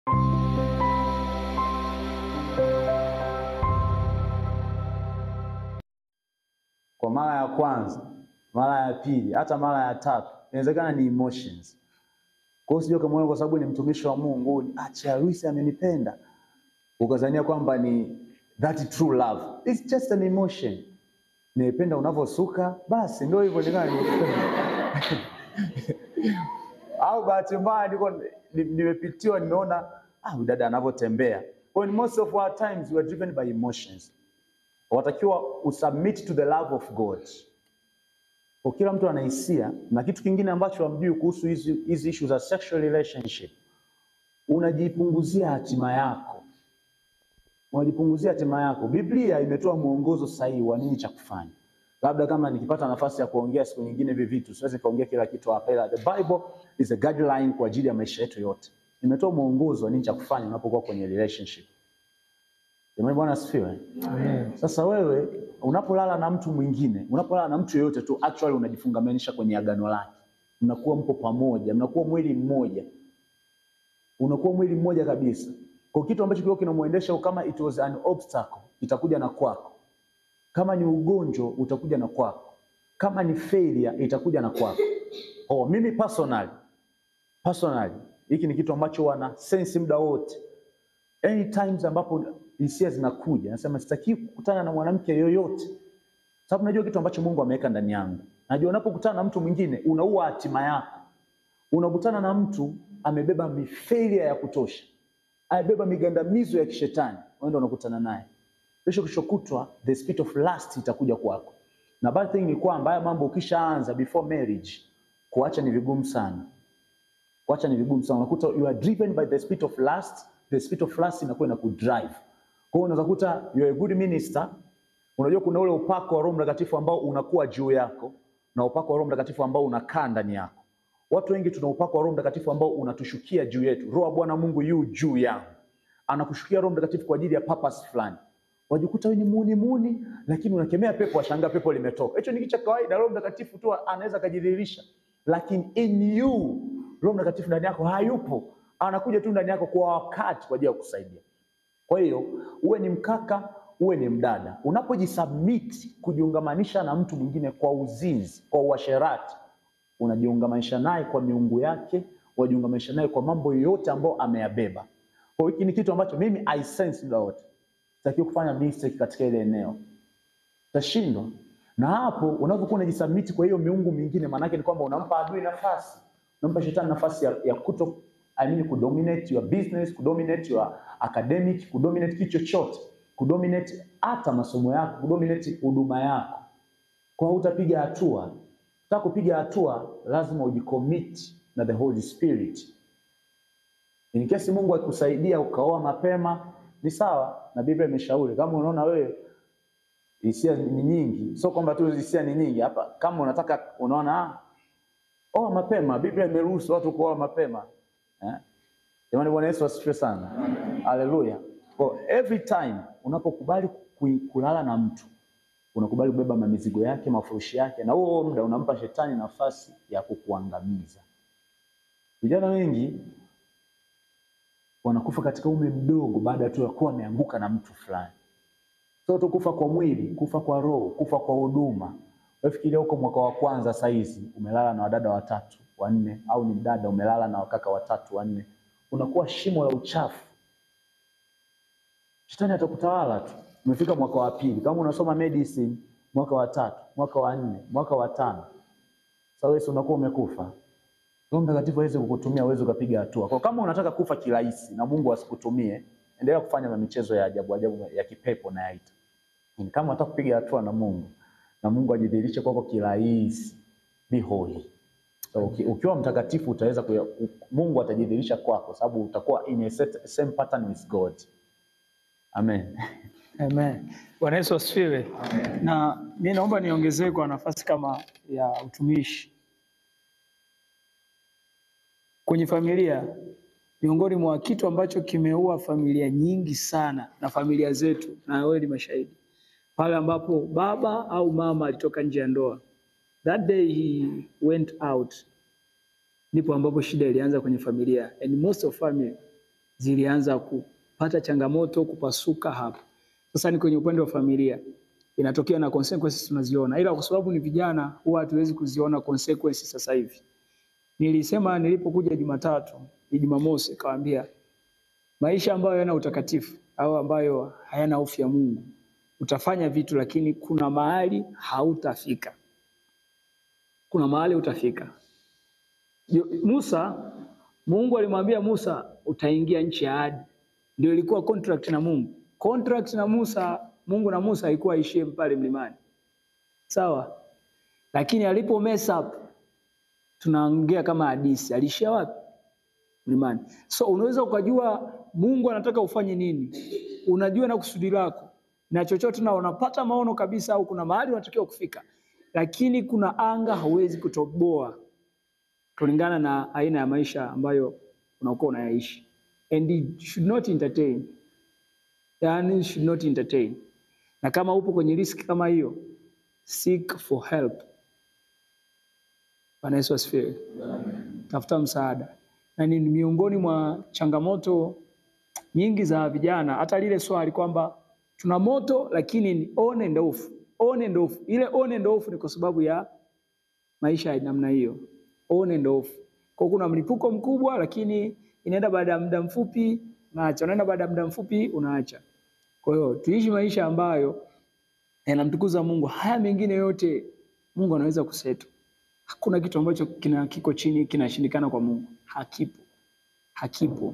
Kwa mara ya kwanza, mara ya pili, hata mara ya tatu, inawezekana ni emotions. Kwa hiyo sio kama kwa sababu ni mtumishi wa Mungu, acha Lucy amenipenda, ukazania kwamba ni that true love. It's just an emotion. Nimependa unavyosuka, basi ndio hivyo ndio au bahati mbaya niko nimepitiwa, nimeona ah, dada anavyotembea. When most of our times we are driven by emotions. Watakiwa usubmit to the love of God. Kwa kila mtu ana hisia, na kitu kingine ambacho hamjui kuhusu hizi hizi issue za sexual relationship, unajipunguzia hatima yako, unajipunguzia hatima yako. Biblia imetoa mwongozo sahihi wa nini cha kufanya. Labda kama nikipata nafasi ya kuongea siku nyingine hivi vitu, siwezi kaongea kila kitu hapa, ila the Bible is a guideline kwa ajili ya maisha yetu yote. Imetoa mwongozo wa nini cha kufanya unapokuwa kwenye relationship. Jamani, Bwana asifiwe. Amen. Sasa wewe unapolala na mtu mwingine, unapolala na mtu yeyote tu, actually unajifungamanisha kwenye agano lake, mnakuwa mpo pamoja, mnakuwa mwili mmoja, unakuwa mwili mmoja kabisa. Kwa kitu ambacho kilikuwa kinamuendesha, kama it was an obstacle, itakuja na kwako. Kama ni ugonjwa, utakuja na kwako. Kama ni failure, itakuja na kwako. Oh, mimi personally, personally, hiki ni kitu ambacho wana sense muda wote, any times ambapo hisia zinakuja, nasema sitaki kukutana na mwanamke yoyote, sababu najua kitu ambacho Mungu ameweka ndani yangu. Najua unapokutana na mtu mwingine unaua hatima yako. Unakutana na mtu amebeba mifailure ya kutosha, amebeba migandamizo ya kishetani, wewe ndio unakutana naye. Kesho kesho kutwa the spirit of lust itakuja kwako, na bad thing ni kwamba haya mambo ukishaanza before marriage, kuacha ni vigumu sana. Kuacha ni vigumu sana, unakuta you are driven by the spirit of lust. The spirit of lust inakuwa inakudrive kwa hiyo unaweza kuta you are a good minister. Unajua kuna ule upako wa Roho Mtakatifu ambao unakuwa juu yako na upako wa Roho Mtakatifu ambao unakaa ndani yako. Watu wengi tuna upako wa Roho Mtakatifu ambao unatushukia juu yetu. Roho wa Bwana Mungu yu juu yangu, anakushukia Roho Mtakatifu kwa ajili ya purpose fulani. Wajikuta wewe ni muni muni, lakini unakemea pepo, ashangaa pepo limetoka. Hicho ni kitu cha kawaida. Roho Mtakatifu tu anaweza kujidhihirisha, lakini in you Roho Mtakatifu ndani yako hayupo, anakuja tu ndani yako kwa wakati kwa ajili ya kukusaidia. Kwa hiyo uwe ni mkaka, uwe ni mdada, unapojisubmit kujiungamanisha na mtu mwingine kwa uzinzi, kwa uasherati, unajiungamanisha naye kwa miungu yake, unajiungamanisha naye kwa mambo yote ambayo ameyabeba. Kwa hiyo hiki ni kitu ambacho mimi I sense muda wote, sitaki kufanya mistake katika ile eneo, tashindwa. Na hapo unapokuwa unajisubmit kwa hiyo miungu mingine, maana yake ni kwamba unampa adui nafasi, unampa shetani nafasi ya, ya kuto I mean, kudominate your business, kudominate your academic, kudominate kitu chochote, kudominate hata masomo yako, kudominate huduma yako. Kwa hiyo utapiga hatua. Unataka kupiga hatua, lazima ujicommit na the Holy Spirit. In case Mungu akikusaidia ukaoa mapema ni sawa, na Biblia imeshauri kama unaona wewe hisia ni nyingi, sio kwamba tu hisia ni nyingi hapa. Kama unataka unaona ah, oa mapema, Biblia imeruhusu watu kuoa mapema. Eh? Jamani, Bwana Yesu asifiwe sana. Haleluya. For every time unapokubali kulala na mtu unakubali kubeba mamizigo yake, mafurushi yake, na huo muda unampa shetani nafasi ya kukuangamiza. Vijana wengi wanakufa katika umri mdogo baada tu ya kuwa wameanguka na mtu fulani. Sio tu kufa kwa mwili, kufa kwa roho, kufa kwa huduma. Wewe fikiria huko mwaka wa kwanza saizi umelala na wadada watatu wanne au ni mdada umelala na wakaka watatu wanne, unakuwa shimo la uchafu. Shetani atakutawala tu. Umefika mwaka wa pili, kama unasoma medicine, mwaka wa tatu, mwaka wa nne, mwaka wa tano, sasa wewe unakuwa umekufa. Roho Mtakatifu hawezi kukutumia, uweze ukapiga hatua. Kwa kama unataka kufa kirahisi na Mungu asikutumie, endelea kufanya michezo ya ajabu ajabu ya kipepo na yaita. Kama unataka kupiga hatua na Mungu na Mungu ajidhihirishe kwako kirahisi, be holy. So, ukiwa mtakatifu utaweza kuya, Mungu atajidhihirisha kwako sababu utakuwa in a set, same pattern with God. Amen. Amen. Bwana Yesu asifiwe. Na mimi naomba niongezee kwa nafasi kama ya utumishi kwenye familia. Miongoni mwa kitu ambacho kimeua familia nyingi sana na familia zetu, na wewe ni mashahidi, pale ambapo baba au mama alitoka nje ya ndoa That day he went out, ndipo ambapo shida ilianza kwenye familia and most of family zilianza kupata changamoto, kupasuka hapa. Sasa ni kwenye upande wa familia inatokea na consequences tunaziona, ila kwa sababu ni vijana huwa hatuwezi kuziona consequences sasa hivi. Nilisema nilipokuja Jumatatu, ni Jumamosi, kawaambia maisha ambayo yana utakatifu au ambayo hayana hofu ya Mungu, utafanya vitu lakini kuna mahali hautafika, kuna mahali utafika. Yo- Musa, Mungu alimwambia Musa utaingia nchi ya ahadi, ndio ilikuwa contract na Mungu. Contract na Musa, Mungu na Musa haikuwa ishie pale mlimani, sawa, lakini alipo mess up, tunaongea kama hadisi, alishia wapi? Mlimani. So unaweza ukajua Mungu anataka ufanye nini, unajua na kusudi lako na chochote, na unapata maono kabisa, au kuna mahali unatakiwa kufika, lakini kuna anga hauwezi kutoboa kulingana na aina ya maisha ambayo unakuwa unayaishi and you should not entertain yani should not entertain na kama upo kwenye riski kama hiyo seek for help Bwana Yesu asifiwe tafuta msaada na ni miongoni mwa changamoto nyingi za vijana hata lile swali kwamba tuna moto lakini ni on and off on and off ile on and off ni kwa sababu ya maisha ya namna hiyo on and off. Kwa kuna mlipuko mkubwa, lakini inaenda baada ya muda mfupi unaacha, unaenda baada ya muda mfupi unaacha. Kwa hiyo tuishi maisha ambayo yanamtukuza Mungu. Haya mengine yote Mungu anaweza kusetu. Hakuna kitu ambacho kina kiko chini kinashindikana kwa Mungu, hakipo, hakipo,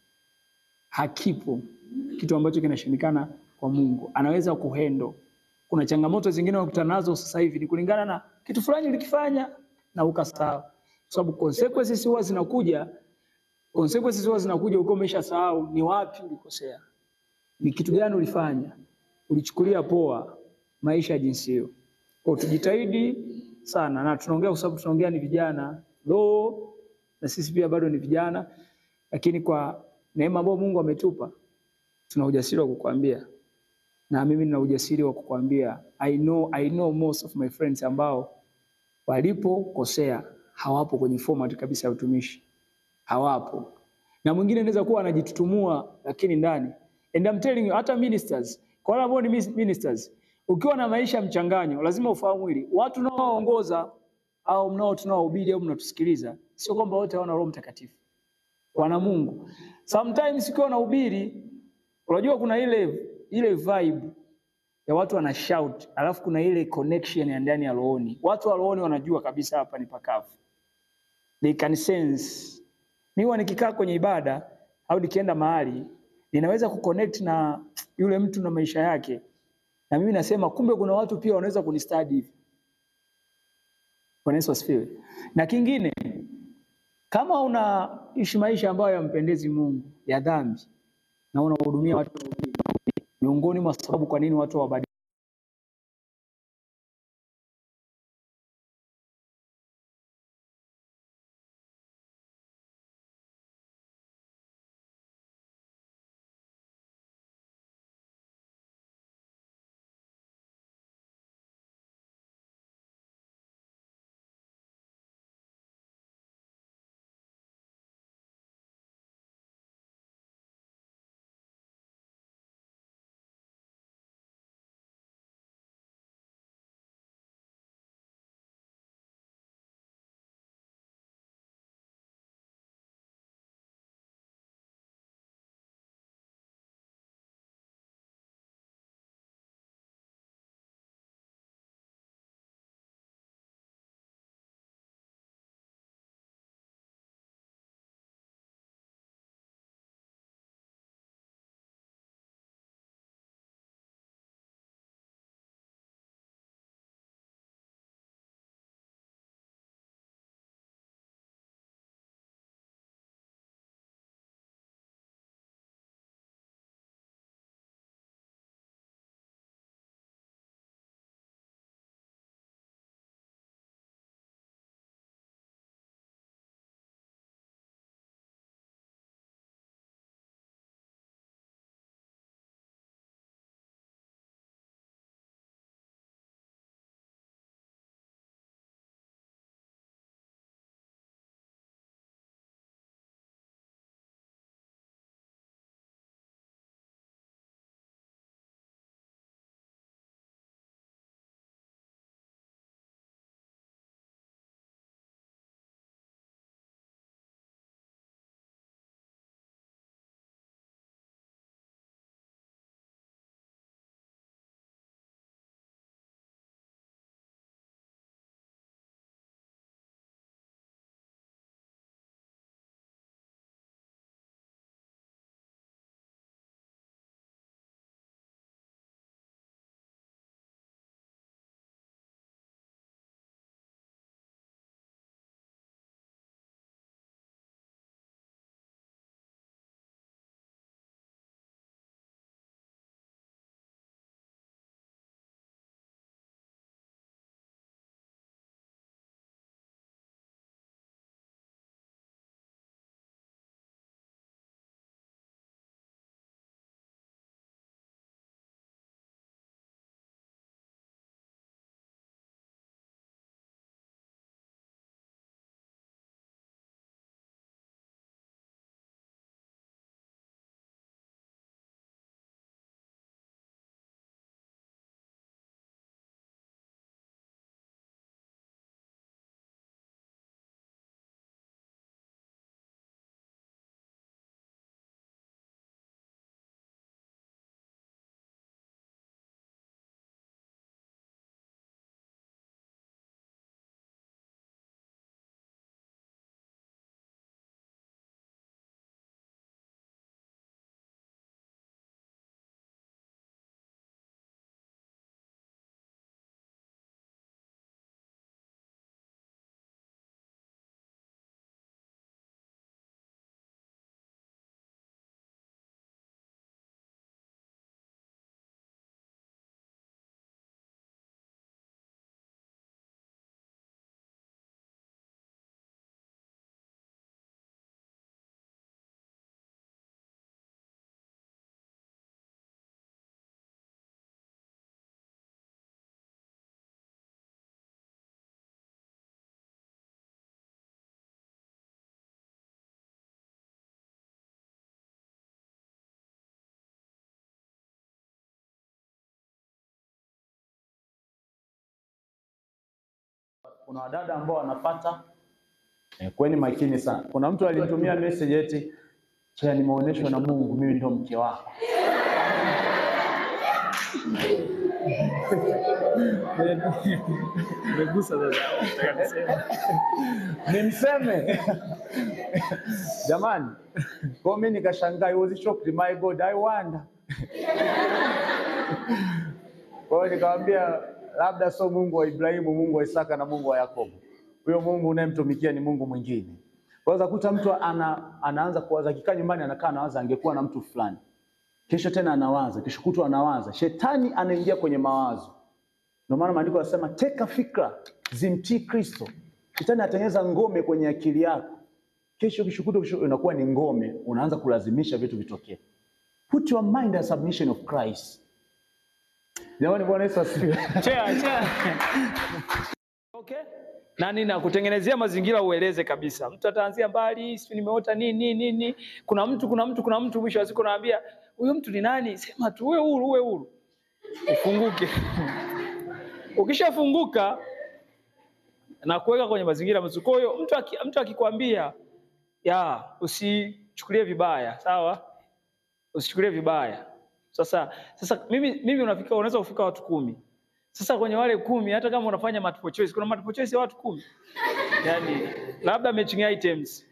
hakipo kitu ambacho kinashindikana kwa Mungu. Anaweza kuhendo. Kuna changamoto zingine unakutana nazo sasa hivi ni kulingana na kitu fulani ulikifanya na ukasahau, kwa sababu consequences huwa zinakuja, consequences huwa zinakuja ukiwa umeshasahau ni wapi ulikosea, ni kitu gani ulifanya, ulichukulia poa maisha ya jinsi hiyo. Kwa hiyo tujitahidi sana, na tunaongea kwa sababu tunaongea ni vijana lo, na sisi pia bado ni vijana, lakini kwa neema ambayo Mungu ametupa tuna ujasiri wa kukwambia, na mimi nina ujasiri wa kukwambia I know, I know most of my friends ambao walipokosea hawapo kwenye format kabisa ya utumishi, hawapo. Na mwingine anaweza kuwa anajitutumua, lakini ndani, and I'm telling you, hata ministers, kwa wale ambao ni mis- ministers, ukiwa na maisha mchanganyo, lazima ufahamu hili, watu unaowaongoza au mnao tunaohubiri au mnatusikiliza, sio kwamba wote hawana Roho Mtakatifu, wana Mungu. Sometimes ukiwa unahubiri, unajua kuna ile ile vibe ya watu wana shout, alafu kuna ile connection ya ndani ya rohoni. Watu wa rohoni wanajua kabisa hapa ni pakavu, they can sense. Mimi huwa nikikaa kwenye ibada au nikienda mahali ninaweza kuconnect na yule mtu na maisha yake, na mimi nasema kumbe kuna watu pia wanaweza kunistadi hivi. Bwana Yesu asifiwe. Na kingine, kama unaishi maisha ambayo yampendezi Mungu ya dhambi na unahudumia watu wengine, miongoni mwa sababu kwa nini watu hawabadiliki kuna wadada ambao wanapata eh, kweni makini sana. Kuna mtu alinitumia message eti cha nimeonyeshwa na Mungu mimi ndo mke wako. Umegusa sasa. Nataka niseme. Nimseme jamani, kwa mimi nikashangaa, I was shocked, my God, I wonder. Kwa hiyo nikamwambia labda sio Mungu wa Ibrahimu, Mungu wa Isaka na Mungu wa Yakobo. Huyo Mungu unayemtumikia ni Mungu mwingine. Waweza kuta mtu ana, anaanza kuwaza, akikaa nyumbani anakaa anawaza angekuwa na mtu fulani, kesho tena anawaza, kesho kutwa anawaza. Shetani anaingia kwenye mawazo. Ndio maana maandiko yanasema teka fikra zimtii Kristo. Shetani atengeneza ngome kwenye akili yako, kesho kesho kutwa kesho inakuwa ni ngome, unaanza kulazimisha vitu vitokee. Put your mind as submission of Christ. Jamani, Bwana Yesu asifiwe. Chea, chea. Okay. Na nini nakutengenezea mazingira ueleze kabisa. Mtu ataanzia mbali, sio nimeota nini nini nini. Kuna mtu kuna mtu kuna mtu mwisho wa siku naambia huyo mtu ni nani? Sema tu uwe huru, uwe huru. Ufunguke. Ukishafunguka na kuweka kwenye mazingira mazuri. Kwa hiyo mtu aki, mtu akikwambia ya usichukulie vibaya, sawa? Usichukulie vibaya. Sasa sasa mimi mimi unafika unaweza kufika watu kumi. Sasa kwenye wale kumi hata kama unafanya multiple choice, kuna multiple choice ya watu kumi. Yaani labda matching items.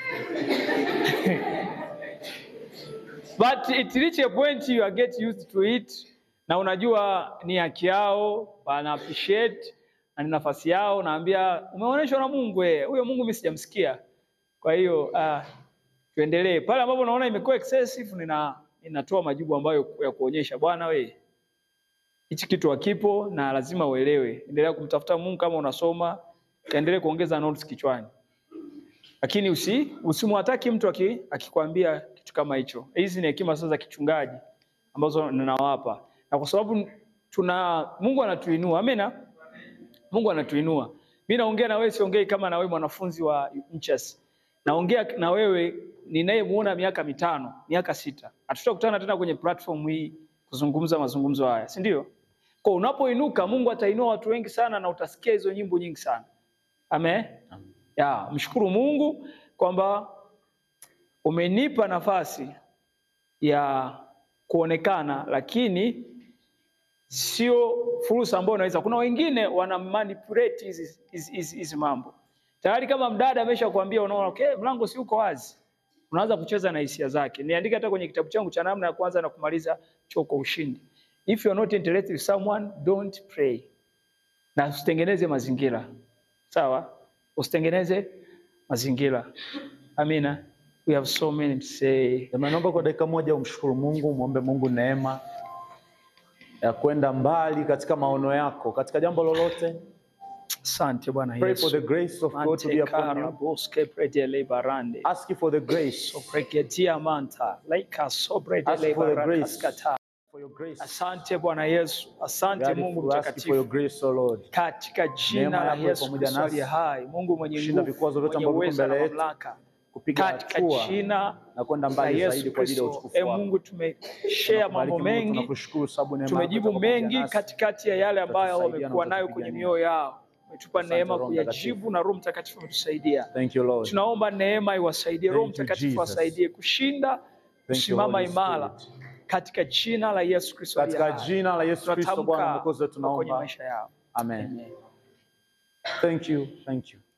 But it reach a point you are get used to it na unajua ni haki yao, wana appreciate na ni nafasi yao, naambia umeonyeshwa na Mungu eh, huyo Mungu mimi sijamsikia. Kwa hiyo ah, tuendelee. Pale ambapo naona imekuwa excessive nina ninatoa majibu ambayo ya kuonyesha bwana we hichi kitu hakipo na lazima uelewe. Endelea kumtafuta Mungu kama unasoma, kaendelee kuongeza notes kichwani. Lakini usi usimwataki mtu aki, akikwambia kitu kama hicho. Hizi ni hekima sasa za kichungaji ambazo ninawapa. Na kwa sababu tuna Mungu anatuinua. Amina. Mungu anatuinua. Mimi naongea na wewe siongei kama na wewe mwanafunzi wa Mchas. Naongea na wewe ninayemuona miaka mitano, miaka sita. Hatutakutana tena kwenye platform hii kuzungumza mazungumzo haya, si ndio? Kwa unapoinuka Mungu atainua watu wengi sana na utasikia hizo nyimbo nyingi sana. Amen. Amen. Ya, mshukuru Mungu kwamba umenipa nafasi ya kuonekana, lakini sio fursa ambayo unaweza. Kuna wengine wana manipulate hizi hizi- hizi hizi mambo tayari. Kama mdada amesha kuambia, unaona okay, mlango si uko wazi, unaanza kucheza na hisia zake. Niandike hata kwenye kitabu changu cha namna ya kwanza na kumaliza chuo kwa ushindi. If you are not interested with someone don't pray, na usitengeneze mazingira sawa, usitengeneze mazingira. Amina. We have so many to say. Jamani, naomba kwa dakika moja umshukuru Mungu, muombe Mungu neema ya kwenda mbali katika maono yako, katika jambo lolote. Asante Bwana Pray for the Yesu. grace of God to be upon Mantekara you. boske predele barande. Ask for the grace, Sopreketia manta. Laika sobredele Ask for the grace. barakaskata. for your grace. Asante Bwana Yesu. Asante God, Mungu we ask you for your mtakatifu. grace, O Lord. Katika Neema jina la yako iwe Yesu pamoja Kristo nasi. aliye hai, Mungu mwenye Kushinda nguvu, vikwazo vyote mwenye ambavyo viko uweza na mbele yetu. mamlaka. Kupiga Katika hatua jina na kwenda la mbali zaidi Yesu kwa ajili ya Kristo. utukufu E wako. Mungu, tumeshare Tunakubariki mambo Mungu, mengi, tunakushukuru sababu neema yako tumejibu iko pamoja mengi nasi. katikati ya yale ambayo Utatusaidia na wamekuwa nayo kwenye utatupigania. mioyo yao. Umetupa Asante, neema Roho kuyajibu Mtakatifu. na Roho Mtakatifu ametusaidia. Thank you, Lord. Tunaomba neema iwasaidie, Roho Thank you, Mtakatifu Jesus. asaidie kushinda, Thank you, kusimama Holy imara Spirit. katika jina la Yesu Kristo aliye Katika hai. jina la Yesu Kristo Bwana Tunatamka Mwokozi wetu kwenye tunaomba. maisha yao. Amen. Amen. Thank you. Thank you.